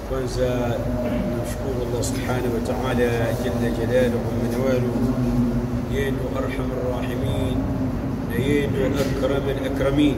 kwanza namshukuru Allah subhanahu wa ta'ala jalla jalaluhu wa nawalu yeye ndo arhamar rahimin na yeye ndo akramul akramin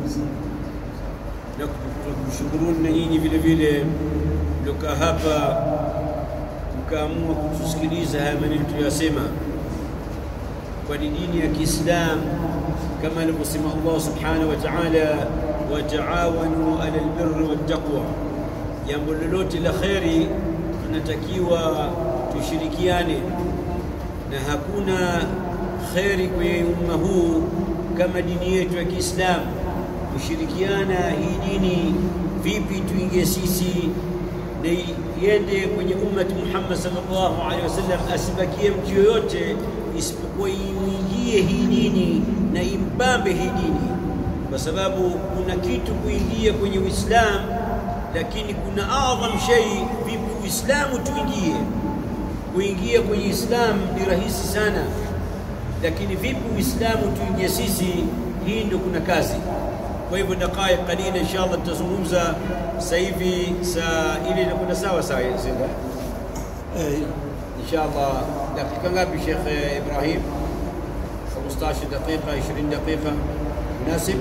na kukushukuruni na nyinyi vile vile mliokaa hapa mkaamua kutusikiliza haya maneno tuliyosema kwani dini ya Kiislamu kama alivyosema Allah subhanahu wa ta'ala wataawanu ala albirri wattaqwa, jambo lolote la kheri tunatakiwa tushirikiane, na hakuna kheri kwenye umma huu kama dini yetu ya Kiislamu. Kushirikiana hii dini vipi, tuingie sisi na iende kwenye ummati Muhammad sallallahu alaihi wasallam, asibakie mtu yoyote isipokuwa iingie hii dini na imbambe hii dini, kwa sababu kuna kitu kuingia kwenye Uislamu, lakini kuna adham shay. Vipi Uislamu tuingie? Kuingia kwenye Uislamu ni rahisi sana, lakini vipi Uislamu tuingie sisi? Hii ndio kuna kazi. Kwa hivyo dakika kalila, inshallah tutazungumza sasa hivi, saa ile inakwenda sawa sawa, Zinda inshallah. Dakika ngapi Sheikh Ibrahim? 15 دقيقة 20 دقيقة مناسب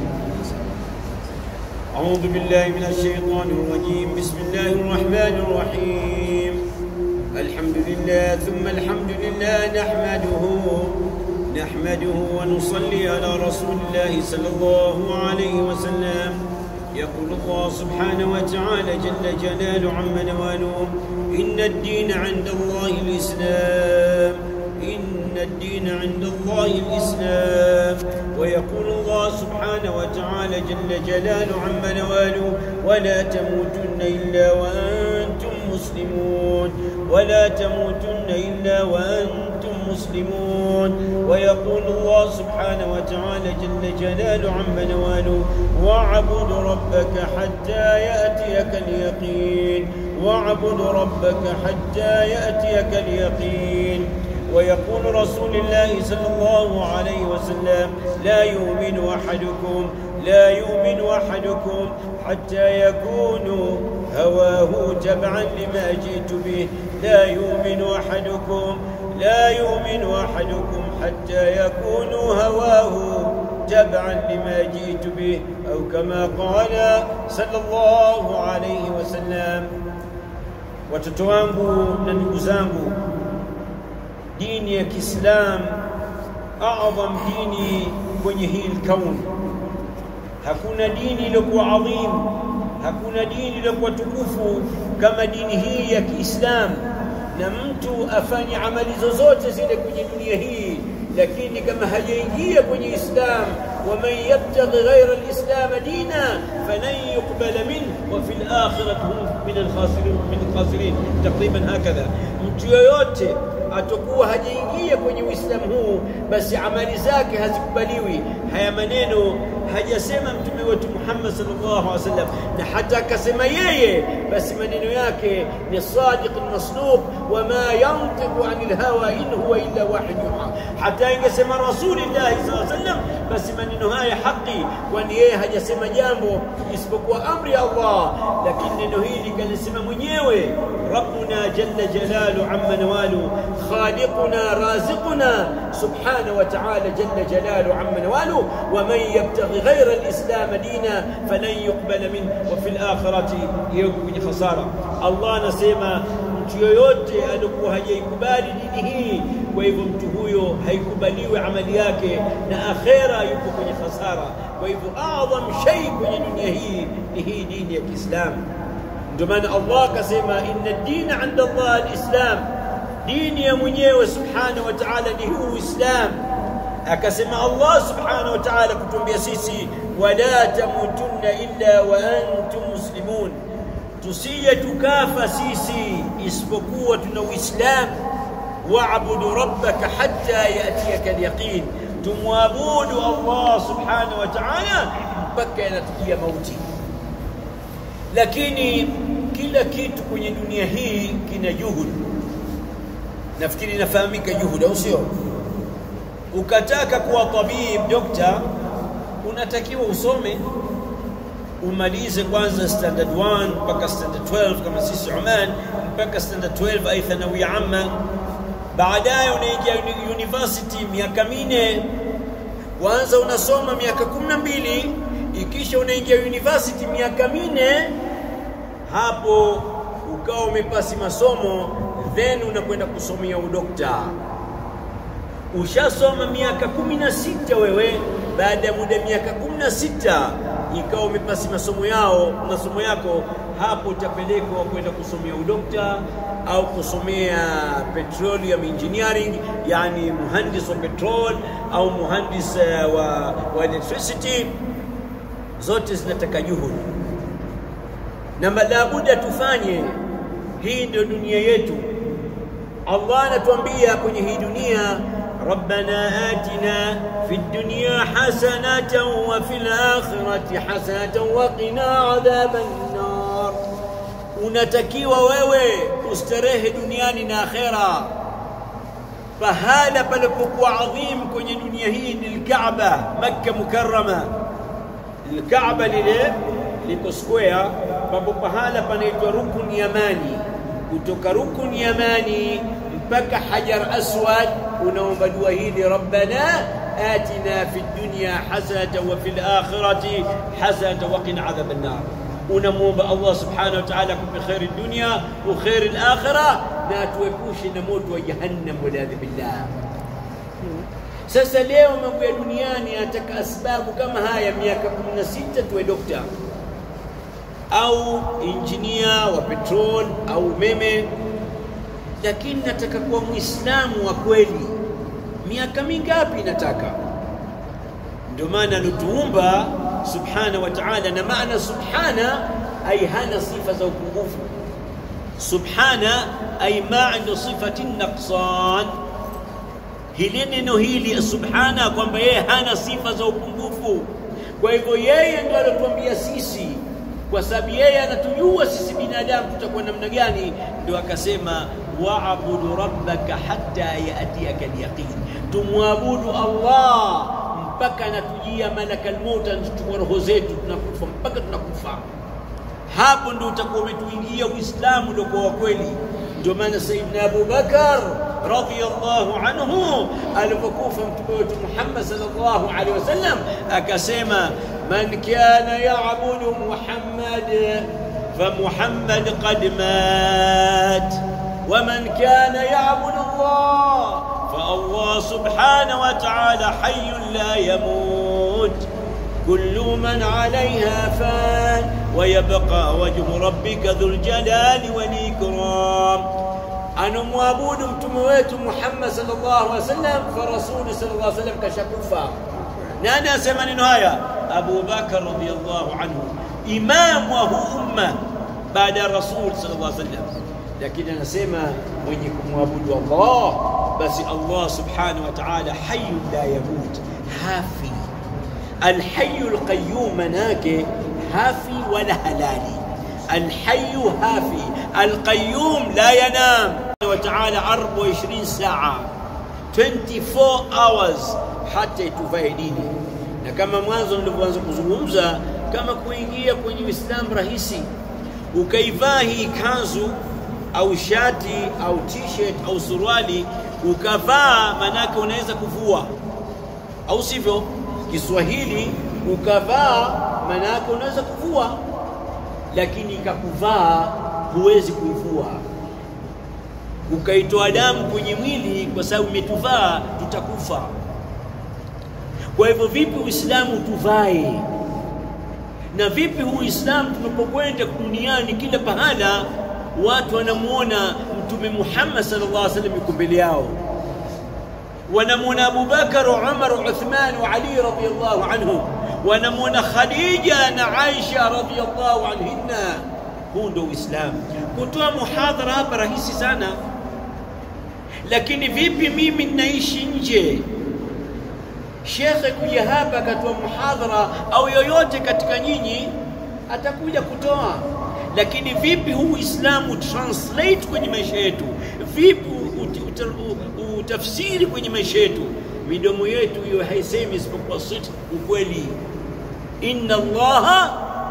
أعوذ بالله من الشيطان الرجيم بسم الله الرحمن الرحيم الحمد لله ثم الحمد لله نحمده نحمده ونصلي على رسول الله صلى الله عليه وسلم يقول الله سبحانه وتعالى جل جلاله عما نواله إن الدين عند الله الإسلام إن الدين عند الله الإسلام ويقول الله سبحانه وتعالى جل جلاله عما نواله ولا تموتن إلا وأنتم مسلمون ولا تموتن إلا وأنتم مسلمون ويقول الله سبحانه وتعالى جل جلاله عما نواله واعبد ربك حتى يأتيك اليقين واعبد ربك حتى يأتيك اليقين ويقول رسول الله صلى الله عليه وسلم لا يؤمن أحدكم لا يؤمن أحدكم حتى يكون هواه تبعا لما جئت به لا يؤمن أحدكم لا يؤمن أحدكم حتى يكون هواه تبعا لما جئت به أو كما قال صلى الله عليه وسلم watoto wangu na ndugu zangu dini ya Kiislam adham dini kwenye hii kauni. Hakuna dini iliyokuwa adhim, hakuna dini iliyokuwa tukufu kama dini hii ya Kiislam, na mtu afanye amali zozote zile kwenye dunia hii, lakini kama hajaingia kwenye Islam, waman yabtaghi ghaira alislam dina falan yuqbala minhu wa fil akhirati hum min alkhasirin min alkhasirin, takriban hakadha. Mtu yoyote atakuwa hajaingia kwenye Uislamu huu, basi amali zake hazikubaliwi. Haya maneno hajasema mtume wetu Muhammad sallallahu alaihi wasallam, na hata akasema yeye, basi maneno yake ni sadiq masduq, wama yantiqu anil hawa in huwa illa wahyu yuha. Hata ingesema Rasulullah sallallahu alaihi wasallam, basi maneno haya haki, kwani yeye hajasema jambo isipokuwa amri ya Allah, lakini neno hili kalisema mwenyewe Rabbuna jalla jalalu amma nawalu خالقنا رازقنا سبحانه وتعالى جل جلاله عما نواله ومن يبتغي غير الإسلام دينا فلن يقبل منه وفي الآخرة يكون خسارة الله نسيما mtu yoyote alikuwa hajaikubali dini hii kwa hivyo mtu huyo haikubaliwi amali yake na akhera yuko kwenye khasara kwa hivyo adham shay kwenye dunia hii ni hii dini ya kiislamu ndio maana allah akasema inna dina inda allah alislam dini ya mwenyewe subhanahu wa ta'ala ni huu Uislamu. Akasema Allah subhanahu wa ta'ala kutuambia sisi, wala tamutunna illa wa antum muslimun, tusije tukafa sisi isipokuwa tuna Uislamu. Waabudu rabbaka hatta yatiyaka alyaqin, tumwabudu Allah subhanahu wa ta'ala mpaka yanatukia mauti. Lakini kila kitu kwenye dunia hii kina juhudi nafikiri inafahamika juhudi, au sio? Ukataka kuwa tabib, dokta, unatakiwa usome umalize kwanza standard 1 mpaka standard 12 kama sisi Oman mpaka standard 12 ai thanawia amma baadaye unaingia uni- university miaka minne kwanza unasoma miaka kumi na mbili ikisha unaingia university miaka minne hapo ukawa umepasi masomo then unakwenda kusomea udokta ushasoma miaka kumi na sita wewe baada ya muda miaka kumi na sita ikawa umepasi masomo yao masomo yako hapo utapelekwa kwenda kusomea udokta au kusomea petroleum engineering yani muhandis wa petrol au muhandis uh, wa, wa electricity zote zinataka juhudi na labuda tufanye hii ndio dunia yetu Allah anatuambia kwenye hii dunia ربنا آتنا في الدنيا حسنة وفي الآخرة حسنة وقنا عذاب النار unatakiwa wewe ustarehe duniani na akhera pahala palipokuwa adhim kwenye dunia hii ni lkaaba makka mukarama lkaaba lile liko square papo pahala panaitwa rukun yamani kutoka rukun yamani mpaka hajar aswad unaomba dua hili rabbana atina fi dunya hasanatan wa fil akhirati hasanatan wa qina adhaban nar unamwomba Allah subhanahu wa ta'ala akupe kheri dunia wa kheri al-akhirah na atuepushe na moto wa jahannam waladhi billah sasa leo mambo ya duniani yanataka asbabu kama haya miaka 16 tuwe dokta au injinia wa petrol au umeme lakini nataka kuwa muislamu wa kweli miaka mingapi nataka ndio maana alituumba subhana wa ta'ala na maana subhana ay hana sifa za upungufu subhana ay maana sifati naqsan hili neno hili subhana kwamba yeye hana sifa za upungufu kwa hivyo yeye ndio alituambia sisi kwa sababu yeye anatujua sisi binadamu tutakuwa namna gani ndio akasema waabudu rabbaka hatta yatiyaka alyaqin tumwabudu allah mpaka anatujia malaka almaut anachukua roho zetu tunakufa mpaka tunakufa hapo ndio utakuwa umetuingia uislamu ndio kwa kweli ndio maana sayyidina Abu Bakar radhiyallahu anhu alipokufa mtume wetu Muhammad sallallahu alaihi wasallam akasema man kana ya'budu Muhammad فمحمد قد مات ومن كان يعبد الله فالله سبحانه وتعالى حي لا يموت كل من عليها فان ويبقى وجه ربك ذو الجلال والإكرام أنا معبود متمويت محمد صلى الله عليه وسلم فرسول صلى الله عليه وسلم كشكوفا نانا أسمى نهاية أبو بكر رضي الله عنه إمام وهو أمة بعد الرسول صلى الله عليه وسلم lakini anasema mwenye kumwabudu Allah basi Allah subhanahu wa ta'ala hayyun la yamut hafi alhayyu alqayyum manake hafi wala halali alhayyu hafi alqayyum la yanam wa ta'ala 24 saa 24 hours hata ituvae dini na kama mwanzo nilivyoanza kuzungumza kama kuingia kwenye Uislamu rahisi ukaivaa hii kanzu au shati au t-shirt au suruali ukavaa, manake unaweza kuvua, au sivyo? Kiswahili ukavaa, manake unaweza kuvua, lakini ikakuvaa huwezi kuivua. Ukaitoa damu kwenye mwili kwa sababu umetuvaa, tutakufa. Kwa hivyo, vipi Uislamu tuvae? Na vipi huu Uislamu tunapokwenda duniani, kila pahala watu wanamuona Mtume Muhammad sallallahu alaihi wasallam yuko mbele yao, wanamuona Abubakar, Umar, Uthman wa Ali radhiyallahu anhum, wanamuona Khadija na Aisha radhiyallahu anhinna. Huu ndio Uislamu. Kutoa muhadhara hapa rahisi sana, lakini vipi mimi ninaishi nje shekhe kuja hapa akatoa muhadhara au yoyote katika nyinyi atakuja kutoa lakini vipi huu Uislamu translate kwenye maisha yetu? Vipi utafsiri kwenye maisha yetu? Midomo yetu hiyo haisemi isipokuwa siti, ukweli. Inna Allaha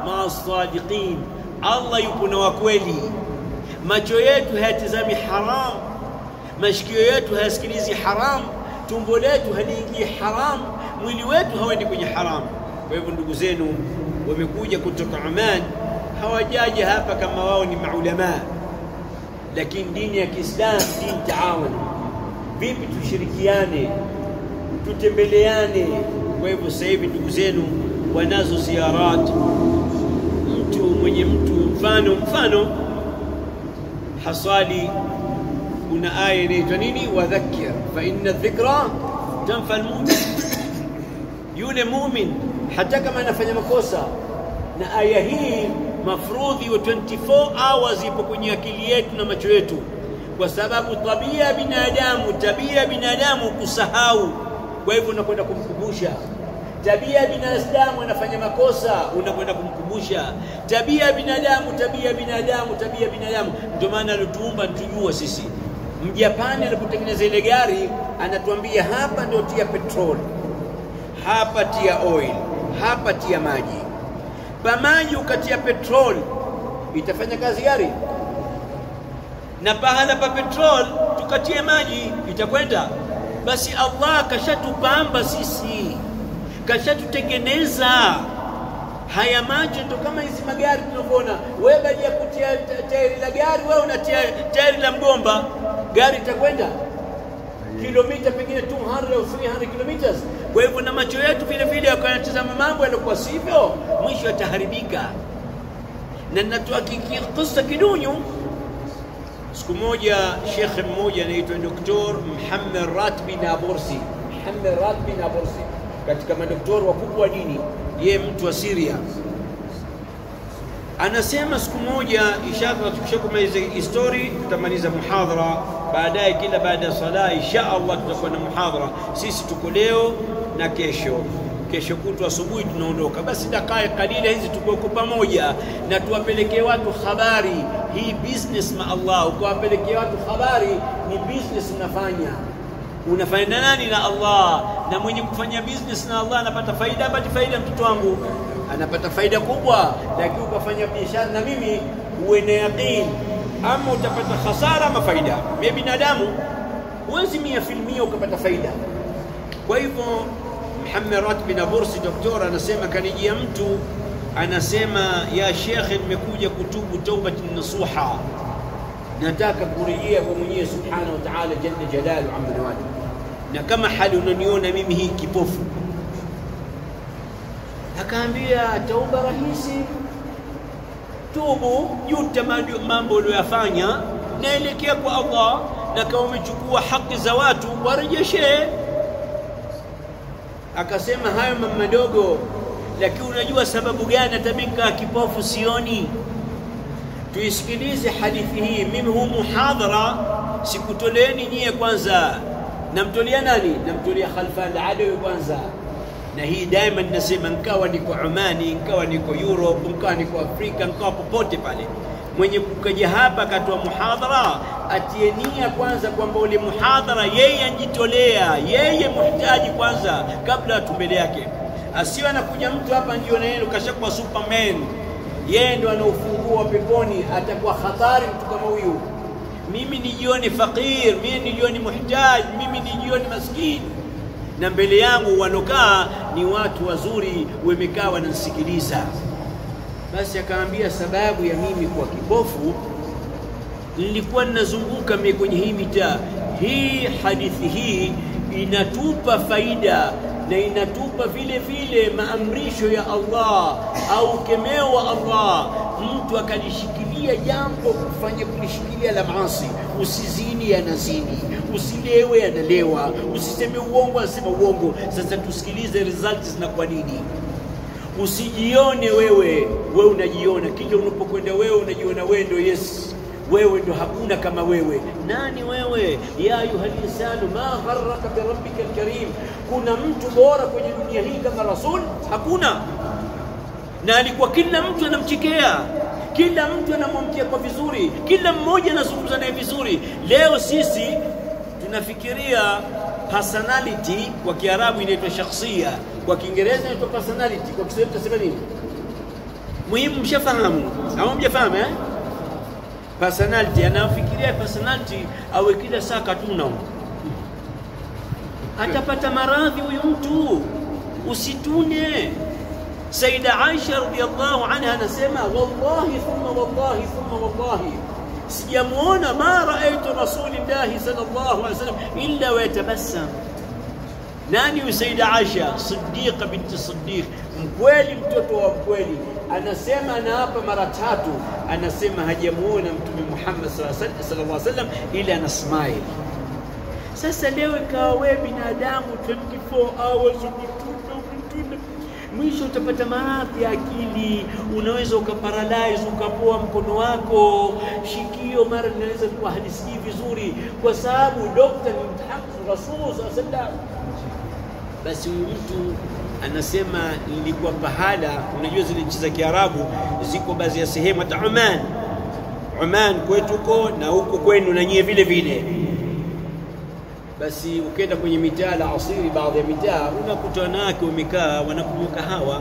maa sadiqin, Allah yupo na wakweli. Macho yetu hayatizami haram, mashikio yetu hayasikilizi haram, tumbo letu haliingii haram, mwili wetu hawendi kwenye haram. Kwa hivyo ndugu zenu wamekuja kutoka Oman, hawajaja hapa kama wao ni maulamaa, lakini dini ya Kiislamu dini taawun. Vipi tushirikiane, tutembeleane? Kwa hivyo sasa hivi ndugu zenu wanazo ziarat, mtu mwenye mtu mfano mfano hasali, kuna aya inaitwa nini? Wadhakkir fa inna dhikra tanfa almumin, yule mumin hata kama anafanya makosa. Na aya hii mafrudhi wa 24 hours ipo kwenye akili yetu na macho yetu, kwa sababu tabia ya binadamu, tabia ya binadamu kusahau. Kwa hivyo unakwenda kumkumbusha tabia ya binadamu anafanya makosa, unakwenda kumkumbusha tabia ya binadamu, tabia ya binadamu, tabia ya binadamu. Ndio maana alituumba tujua sisi. Mjapani anapotengeneza ile gari anatuambia hapa ndio tia petroli, hapa tia oil, hapa tia maji. Pa maji ukatia petroli, itafanya kazi gari? Na pahala pa petroli tukatia maji, itakwenda? Basi Allah kashatupamba sisi kashatutengeneza haya macho, ndo kama hizi magari tunavyoona. Wewe baada ya kutia tairi la gari, wewe unatia tairi la mgomba, gari itakwenda kilomita pengine 200 au 300 kilometers. Kwa hivyo na macho yetu vile vile yakanatazama mambo yaliokuwa sivyo, mwisho yataharibika. Na natoa kisa kidunyu. Siku moja shekhe mmoja anaitwa Doktor Muhammad Ratbi Nabursi, Muhammad Ratbi Nabursi katika madoktori wakubwa wa dini, yeye mtu wa Syria, anasema siku moja, inshallah tukishakumaliza histori tutamaliza muhadhara baadaye, kila baada ya sala insha Allah tutakuwa na muhadhara. Sisi tuko leo na kesho, kesho kutwa asubuhi tunaondoka. Basi dakika kalila hizi tuko pamoja, na tuwapelekee watu habari hii business ma Allah, ukawapelekea watu habari ni business unafanya unafanya na nani? Na Allah. Na mwenye kufanya business na Allah anapata faida, apati faida? Mtoto wangu anapata faida kubwa, lakini ukafanya biashara na mimi, uwe na yaqini, ama utapata hasara ama faida. Mimi binadamu, huwezi mia filmia ukapata faida. Kwa hivyo Muhammad Ratbi na Bursi doktora anasema, kanijia mtu anasema, ya shekhe, nimekuja kutubu taubatin nasuha nataka kurejea kwa Mwenyezi Subhanahu wa Ta'ala jalla jalalu amma nawali, na kama hali unaniona mimi hii kipofu. Akaambia tauba rahisi, tubu, juta mambo uliyoyafanya, naelekea kwa Allah, na kama umechukua haki za watu warejeshe. Akasema hayo mambo madogo, lakini unajua sababu gani hata mimi kaa kipofu sioni? Tuisikilize hadithi hii. Mimi huu muhadhara sikutoleeni nyie kwanza, namtolea nani? Namtolea Khalfan Adawi kwanza. Na hii daima ninasema, nkawa niko Omani, nkawa niko Europe, nkawa niko Afrika, nkawa popote pale, mwenye kukaja hapa akatoa muhadhara atie nia kwanza kwamba ule muhadhara yeye anjitolea, yeye muhtaji kwanza, kabla watu mbele yake. Asiwe anakuja mtu hapa ndio na yeye kashakuwa superman yeye ndo ana ufunguo wa peponi, atakuwa hatari mtu kama huyu. Mimi nijione fakir, mimi nijione muhtaji, mimi nijione maskini, na mbele yangu wanokaa ni watu wazuri, wamekaa wananisikiliza. Basi akaambia sababu ya mimi kuwa kipofu, nilikuwa ninazunguka mimi kwenye hii mitaa hii. Hadithi hii inatupa faida na inatupa vile vile maamrisho ya Allah au kemeo wa Allah. Mtu akalishikilia jambo kufanya kulishikilia la maasi, usizini, anazini, usilewe, analewa, usiseme uongo, anasema uongo. Sasa tusikilize results zinakuwa nini. Usijione wewe, wewe unajiona kila unapokwenda, wewe unajiona wewe ndio yes wewe ndo hakuna kama wewe. Nani wewe? ya ayuha linsanu ma gharraka birabbika alkarim, kuna mtu bora kwenye dunia hii kama Rasul? Hakuna. Na alikuwa kila mtu anamchekea, kila mtu anamwamkia kwa vizuri, kila mmoja anazungumza naye vizuri. Leo sisi tunafikiria personality, kwa Kiarabu inaitwa shakhsia, kwa Kiingereza inaitwa personality, kwa Kiswahili tutasema nini? muhimu mshafahamu au mjafahamu eh? personality anafikiria personality awe kila saa katuna atapata maradhi huyu mtu usitune saida aisha radiallahu anha anasema wallahi thumma wallahi thumma wallahi sijamuona ma raaitu rasulillahi sallallahu alaihi wasallam illa wayatabassam nani huyu saida aisha siddiqa binti siddiq mkweli mtoto wa mkweli anasema anaapa mara tatu anasema hajamuona mtume muhammad sallallahu alaihi wasallam ila ana smile sasa leo ikawa wewe binadamu 24 hours ukitunda ukitunda mwisho utapata maradhi ya akili unaweza ukaparalyze ukapoa mkono wako shikio mara linaweza kuwa halisikii vizuri kwa sababu dokta ni mtahamu rasul sallam basi huyu mtu anasema nilikuwa pahala unajua zile nchi za kiarabu ziko baadhi ya sehemu hata oman oman kwetu huko na huko kwenu na nyie vile vile basi ukienda kwenye mitaa la asiri baadhi ya mitaa unakuta wanawake wamekaa wanakunywa kahawa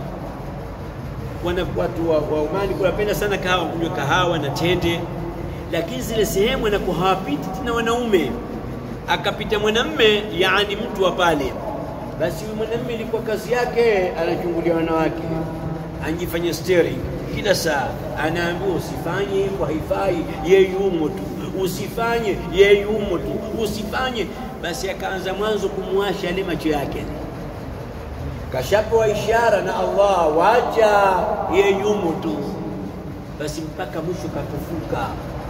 wana watu wa, wa Omani kunapenda sana kahawa kunywa kahawa na tende lakini zile sehemu anakuwa hawapiti tena wanaume akapita mwanamme yani mtu wa pale basi huyu mwanamme ilikuwa kazi yake anachungulia wanawake anjifanya steering kila saa anaambiwa usifanye hivyo haifai yeye yumo tu usifanye yeye yumo tu usifanye basi akaanza mwanzo kumwasha yale macho yake kashapewa ishara na Allah wacha yeye yumo tu basi mpaka mwisho kapofuka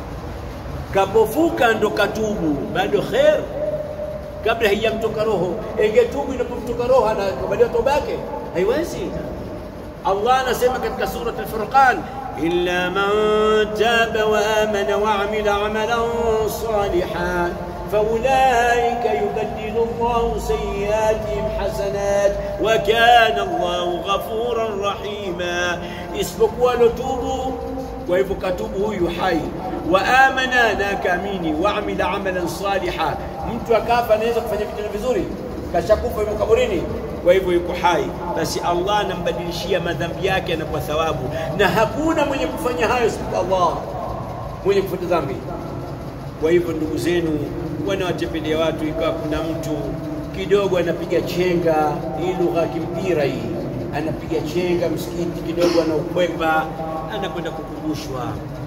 kapofuka ndo katubu bado khair kabla haijamtoka roho ingetubu inapomtoka roho anakubaliwa toba yake haiwezi Allah anasema katika surat al-Furqan illa man taba wa amana wa amila amalan salihan فأولئك يبدل الله سيئاتهم حسنات وكان الله غفورا رحيما isipokuwa lotubu kwa hivyo katubu huyu hai wa amana na akaamini wa amila amalan saliha mtu akafa anaweza kufanya vitendo vizuri kashakufa yuko kaburini kwa hivyo yuko hai basi Allah anambadilishia madhambi yake anakuwa thawabu na hakuna mwenye kufanya hayo isipokuwa Allah mwenye kufuta dhambi kwa hivyo ndugu zenu wanawatembelea watu ikawa kuna mtu kidogo anapiga chenga hii lugha ya kimpira hii anapiga chenga msikiti kidogo anaukwepa anakwenda kukumbushwa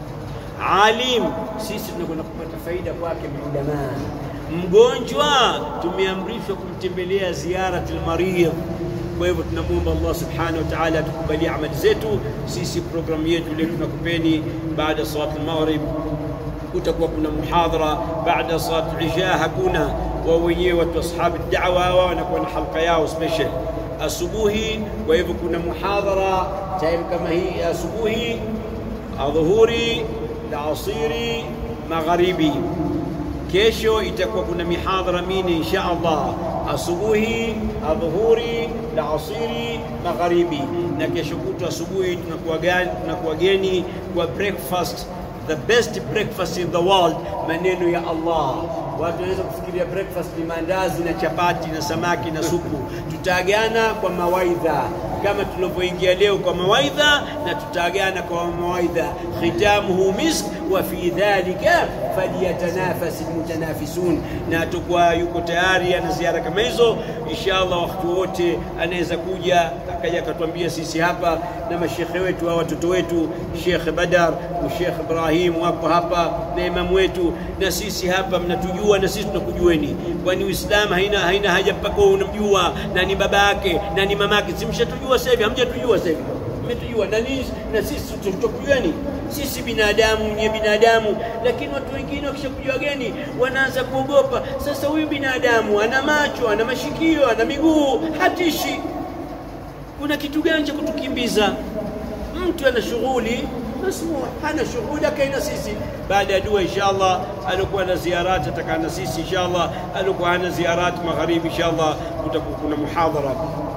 alim sisi tunakwenda kupata faida kwake maulamaa mgonjwa tumeamrishwa kumtembelea ziaratul maridh kwa hivyo tunamwomba Allah subhanahu wa ta'ala atukubalie amali zetu sisi programu yetu leo tunakupeni baada ya salat al-maghrib kutakuwa kuna muhadhara baada ya salat al-isha hakuna wao wenyewe watu ashabu da'wa wao wanakuwa na halqa yao special asubuhi kwa hivyo kuna muhadhara time kama hii asubuhi adhuhuri alasiri magharibi kesho itakuwa kuna mihadhara mine insha Allah asubuhi adhuhuri alasiri magharibi na kesho kutwa asubuhi tunakuwa gani tunakuwa geni kwa breakfast the best breakfast in the world maneno ya Allah watu wanaweza kufikiria breakfast ni mandazi na chapati na samaki na supu tutaagana kwa mawaidha kama tulivyoingia leo kwa mawaidha na tutaagana kwa mawaidha khitamuhu misk wa fi dhalika falyatanafasi almutanafisun na tukwa yuko tayari ana ziara kama hizo inshallah wakati wote anaweza kuja akaja akatuambia sisi hapa na mashekhe wetu au watoto wetu Sheikh Badar na Sheikh Ibrahim wapo hapa na imamu wetu na sisi hapa mnatujua na sisi tunakujueni kwani Uislamu haina haina haja mpaka unamjua na ni baba yake na ni mama yake simshatujua sasa hivi hamjatujua sasa hivi mmetujua na nini na sisi tutakujueni sisi binadamu nye binadamu lakini watu wengine wakishakujua geni wanaanza kuogopa sasa huyu binadamu ana macho ana mashikio ana miguu hatishi kuna kitu gani cha kutukimbiza mtu ana shughuli masmuu hana shughuli akaina sisi baada ya dua inshallah alikuwa na ziarati atakaa na sisi inshallah alikuwa hana ziarati magharibi inshallah kutakuwa kuna muhadhara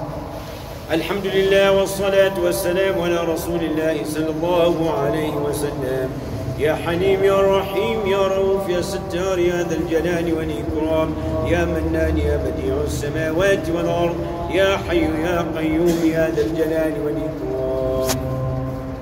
الحمد لله والصلاة والسلام على رسول الله صلى الله عليه وسلم يا حليم يا رحيم يا رؤوف يا ستار يا ذا الجلال والإكرام يا منان يا بديع السماوات والأرض يا حي يا قيوم يا ذا الجلال والإكرام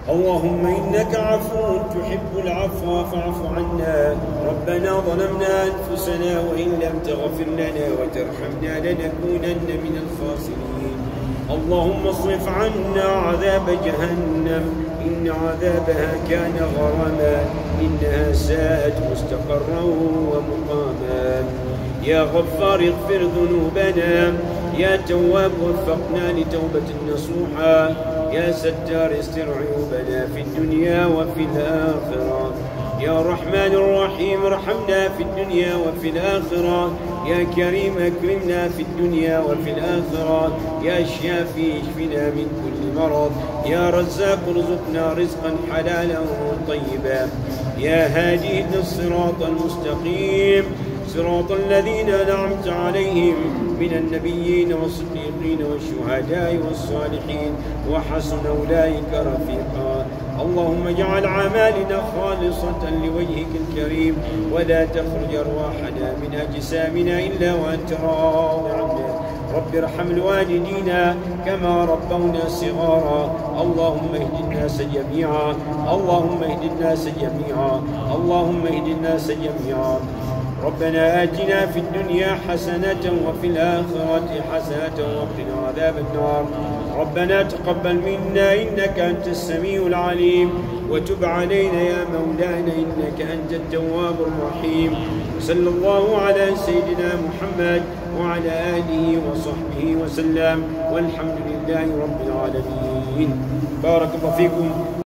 اللهم إنك عفو تحب العفو فاعف عنا ربنا ظلمنا أنفسنا وإن لم تغفر لنا وترحمنا لنكونن من الخاسرين اللهم اصرف عنا عذاب جهنم إن عذابها كان غراما إنها ساءت مستقرا ومقاما يا غفار اغفر ذنوبنا يا تواب وفقنا لتوبة نصوحا يا ستار استر عيوبنا في الدنيا وفي الآخرة يا رحمن الرحيم ارحمنا في الدنيا وفي الآخرة يا كريم اكرمنا في الدنيا وفي الآخرة يا شافي اشفنا من كل مرض يا رزاق ارزقنا رزقا حلالا طيبا يا هادي اهدنا الصراط المستقيم صراط الذين أنعمت عليهم من النبيين والصديقين والشهداء والصالحين وحسن أولئك رفيقا اللهم اجعل أعمالنا خالصة لوجهك الكريم ولا تخرج أرواحنا من أجسامنا إلا وأنت راض عنا رب ارحم الوالدين كما ربونا صغارا اللهم اهد الناس جميعا اللهم اهد الناس جميعا اللهم اهد الناس جميعا ربنا آتنا في الدنيا حسنة وفي الآخرة حسنة وقنا عذاب النار ربنا تقبل منا إنك أنت السميع العليم وتب علينا يا مولانا إنك أنت التواب الرحيم صلى الله على سيدنا محمد وعلى آله وصحبه وسلم والحمد لله رب العالمين بارك الله فيكم